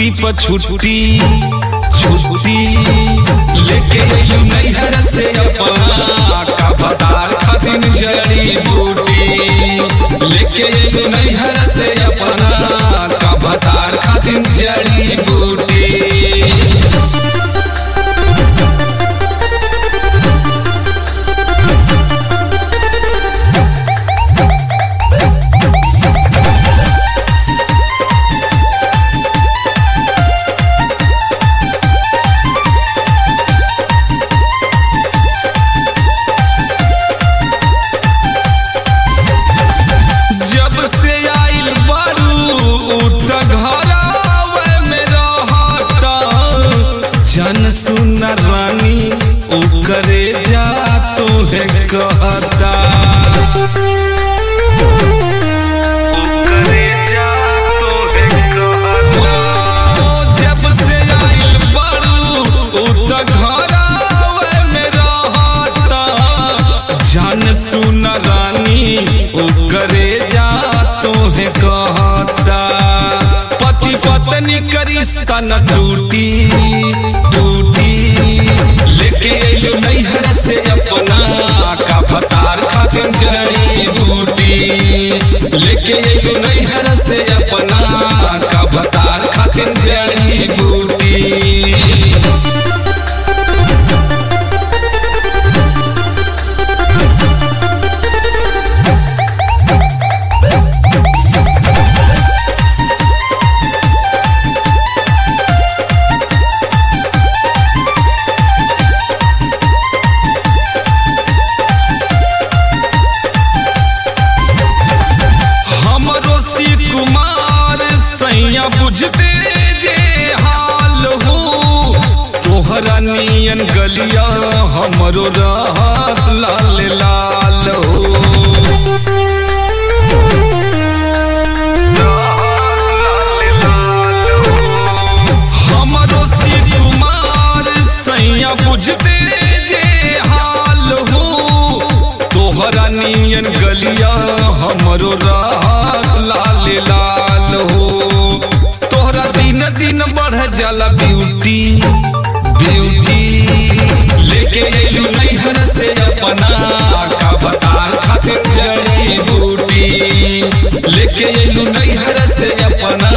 duty पर छुट्टी छुट्टी लेके अइलू नैहर से अपना का भतार खातिर जड़ी बूटी लेके अइलू नैहर से अपना का भतार खातिर जड़ी बूटी जब से आइल बारू त घरावे में रहता जन सुन रानी ओकरे जा तोहे कहता ओकरे जा तोहे कहता जब से आइल बारू त घरावे में रहता जान सुन रानी ओकरे जा तोहे कहता पति पत्नी का रिश्ता न टूटी टूटी लेके अइलू नैहर से अपना का भतार खातिर जड़ी बूटी लेके अइलू नैहर से अपना का भतार खातिर जड़ी बूटी हमरो शिव कुमार सैया बुझते जे हाल हो तोहरा नियन गलिया हमरो रहत लाल लाल हो हमरो शिव कुमार सैया बुझते जे हाल हो तोहरा नियन गलिया हमरो राहत लाल लाल हो तोहरा दिन दिन बढ़ जाला ब्यूटी ब्यूटी लेके अइलू नैहर से अपना का बतार खातिर जड़ी बूटी लेके अइलू नैहर से अपना